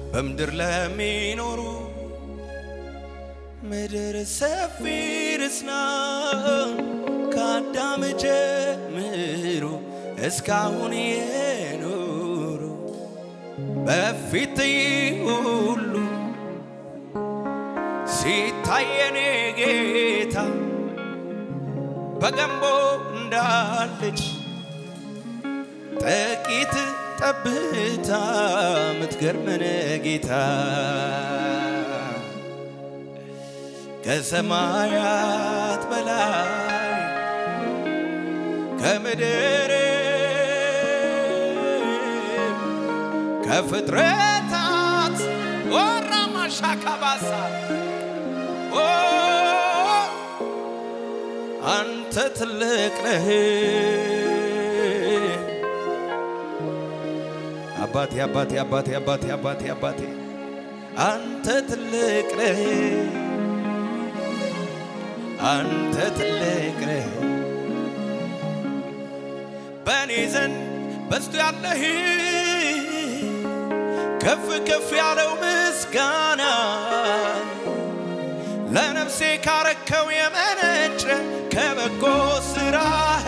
በምድር ለሚኖሩ ምድር ሰፊ ርስና ከአዳም ጀምሮ እስካሁን የኖሩ በፊት ሁሉ ሲታየኔ ጌታ በገንቦ እንዳለች ጥቂት ጠብታ ምትገርመን ጌታ ከሰማያት በላይ ከምድር ከፍጥረታት ወራማሻካባሳ አንተ ትልቅ ነህ አባቴ አባቴ አባቴ አባቴ አባቴ አባቴ አንተ ትልቅ ነህ አንተ ትልቅ ነህ በእኔ ዘንድ በዝቶ ያለህ ከፍ ከፍ ያለው ምስጋና ለነፍሴ ካረከው የመነጨ ከበጎ ስራህ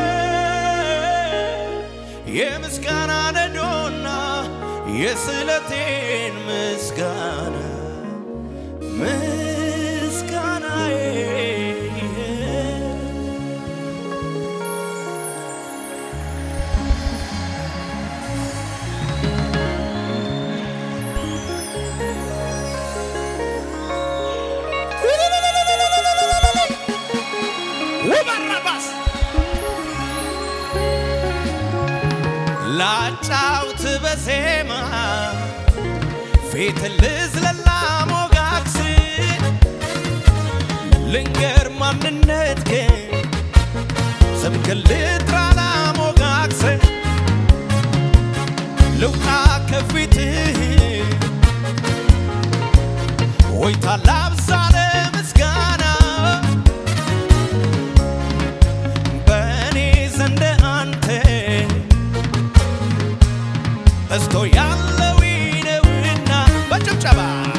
የምስጋና ነዶና የስለቴን ምስጋና ምስጋናዬ ውበረባስ ላጫውት በዜማ ፊት ልዝለላ ሞጋክስ ልንገር ማንነት ግን ስምክን ልጥራ ላሞጋክስ ልውጣ ከፊትህ ሆይታ ላብዛ ለምስጋና በእኔ ዘንድ አንተ በዝቶ ያለው ነውና በጭብጨባ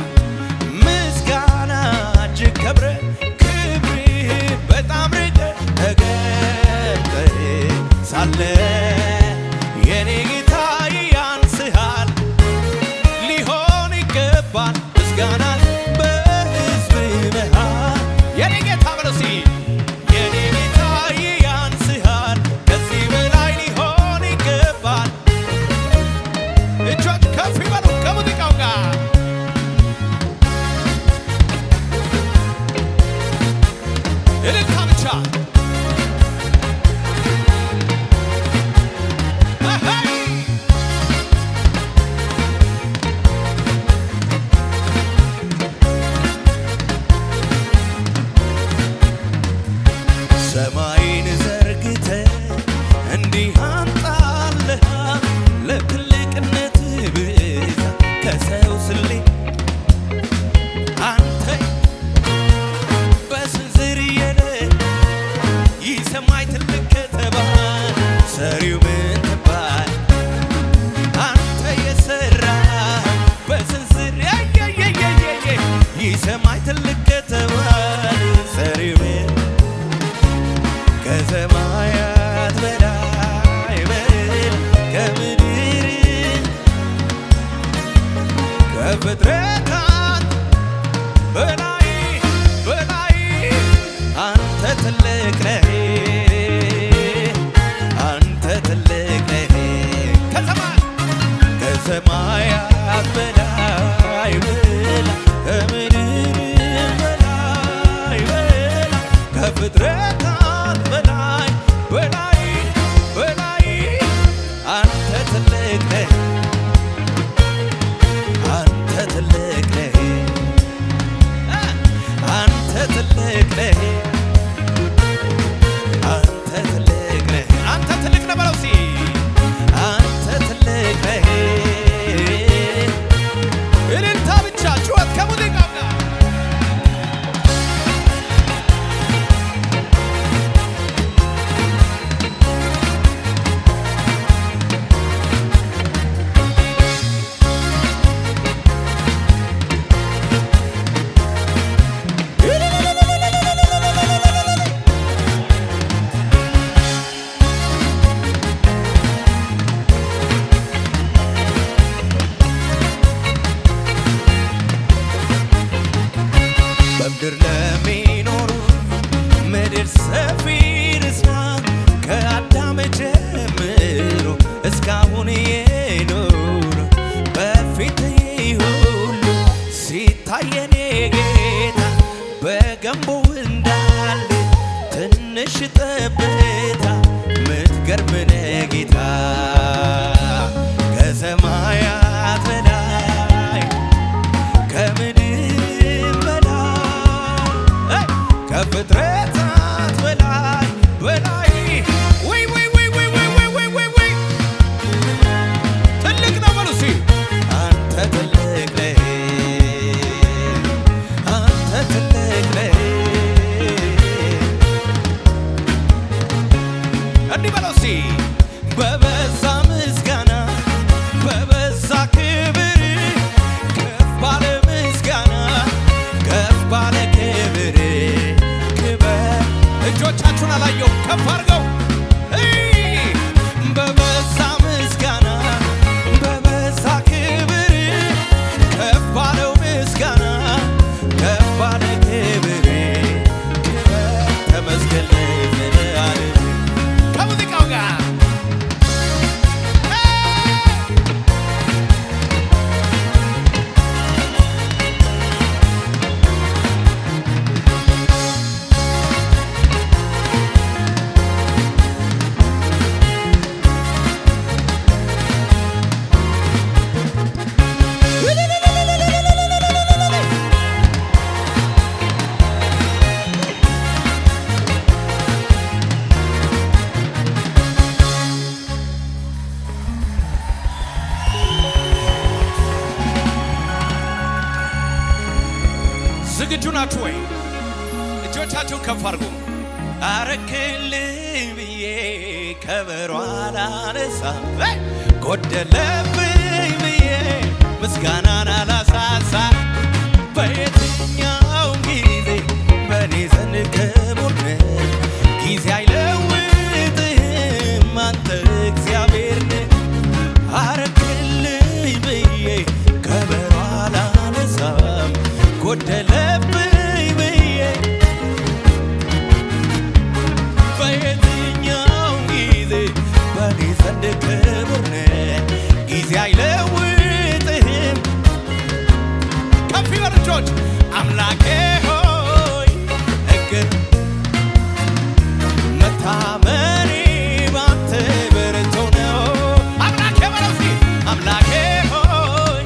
ምስጋና እጅግ ከብረ ክብር በጣም ርቀ ተገልጠ ሳለ የኔ ጌታ ያንስሃል ሊሆን ይገባል ምስጋና በሕዝብ መሃል የኔ ጌታ በለው እስኪ የኔ ጌታ ያንስሃል ከዚህ በላይ ሊሆን ይገባል እጆች ከፍ ይበሉ ከሙዚቃው ጋር እልልታ ብቻ አሃይ! ሰማይን ዘርግተ እንዲህ አንጣለህ ለትልቅነት ብዛት ከሰው ስሌ አንተ በስንዝር የለ ይህ ሰማይ ትልቅ ከተባለ ሰሪው ምን ትባል አንተ የሰራ በስንዝር ያየየየየ ይህ ሰማይ ትልቅ ከተባለ ሰሪው ምን ከሰማያት በላይ በል ከምድር ከፍጥረታት በላይ በላይ አንተ ትልቅ ነህ አንተ ትልቅ ነህ ከሰማይ ከሰማያት በላይ በላይ ከምድር በላይ በላይ ከፍጥረታት በላይ በላይ በላይ አንተ ትልቅ ነህ አንተ ትልቅ ነህ አንተ ትልቅ ነህ አንተ ትልቅ ነህ አንተ ትልቅ ነህ በለው እስኪ አንተ ትልቅ ነህ እልልታ ብቻ ጩኸት ከሙዚቃው ጋር የኔ ጌታ በገንቦ እንዳለ ትንሽ ጠብታ ምትገርምነ ጌታ ከሰማያት በላይ ከምድር በላይ ከፍጥረታት በላይ በላይ ወይ ወይ ወይ ወይ ወይ ወይ ወይ ወይ ወይ ትልቅ ነው በሉ እስኪ አንተ ትልቅ ነህ አንተ ትልቅ ነህ እንዲህ በለው እስኪ በበዛ ምስጋና በበዛ ክብር ከፍ ባለ ምስጋና ከፍ ባለ ክብር ክበር እጆቻችሁን አላየው ከፍ አድርገው እይ! በበዛ ምስጋና በበዛ ክብር ከፍ ባለው ምስጋና ከፍ ባለ ክብር ክበር ተመስገን ለዘለዓለም ከሙዚቃው ጋር ዝግጁ ናችሁ ወይ? እጆቻችሁን ከፍ አድርጉ። አረክልኝ ብዬ ከበሮ አላነሳም፣ ጎደለብኝ ብዬ ምስጋናን አላሳሳ። በየትኛው ጊዜ በእኔ ዘንድ ክቡር ነህ፣ ጊዜ አይለውጥህም አንተ እግዚአብሔር ነህ። አረክልኝ ብዬ ከበሮ አላነሳም ጎደለብኝ ብዬ በየትኛው ጊዜ በእኔ ዘንድ ክቡር ነህ፣ ጊዜ አይለውጥህም። ከፍ ይበሉ እጆች አምላኬ ሆይ እግር መታመኔ ባንተ ብርቱ ነው። አምላኬ በለው እስኪ አምላኬ ሆይ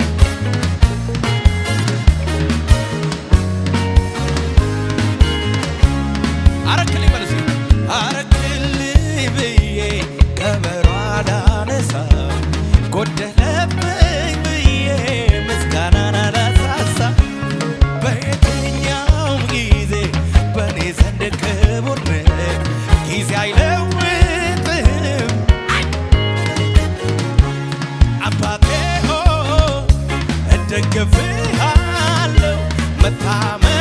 አረክልኝ በለው እስኪ አረክልኝ ብዬ ከበሮ አላነሳም ጎደለብኝ ብዬ ምስጋናን አላሳሳም በየትኛው ጊዜ በእኔ ዘንድ ክቡር ነህ፣ ጊዜ አይለውጥህም። አባቴ ሆይ እደግፍሃለሁ፣ መታመኔ